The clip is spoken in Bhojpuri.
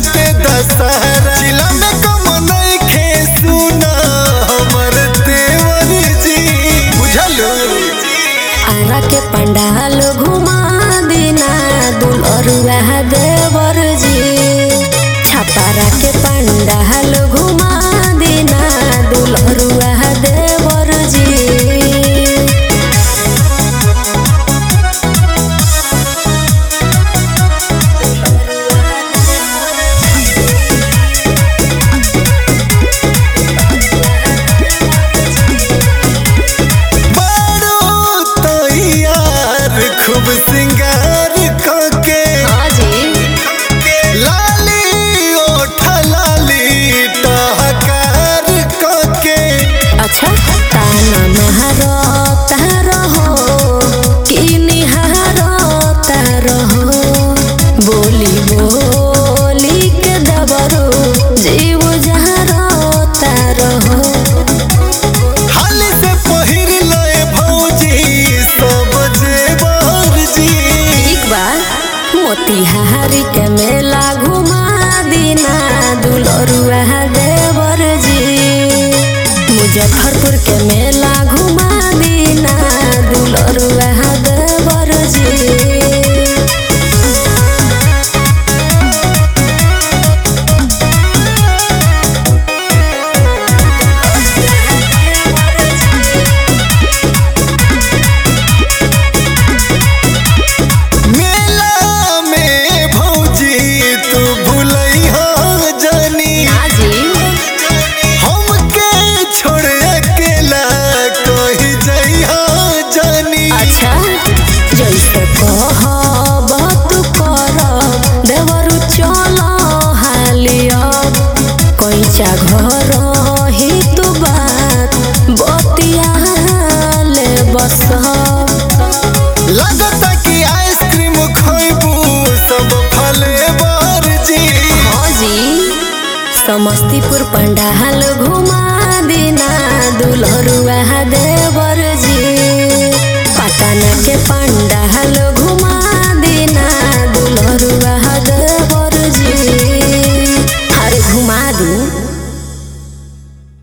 बाटे दशहरा जिला में कम नइखे सुना हमर देवर जी बुझलू आरा के पंडाल घुमा दिना दुलरुआ देवर जी छपारा के पंडाल घुमा दिना दुलरुआ देवर जी बारो तैयार खूब सिंगार कके लाली ओठ लाली टहकार कके अच्छा ताना महारो तारो हो कि निहारो तारो हो बोली बोली के दबरो जीव जहारो तारो हो हाल से पहिर लए भौजी सब जेवर जी एक बार मोतिहारी के मेला घुमा दिना दुलरुआ देवर जी मुजफ्फरपुर के मेला घुमा दिना दुलरुआ देवर जी मेला में भौजी तू भूलैहा जानी हमके छोड़ अकेला कहीं जइहा जानी अच्छा जैसे कहब तू करब देवरु चल हालियब कैचा घर ही तू बात बतिया ले बसब लगता कि आइसक्रीम खइबू सब फले बर जी जी समस्तीपुर पंडाल घुमा दिना दुलरुआ देवर जी पटना के पंडाल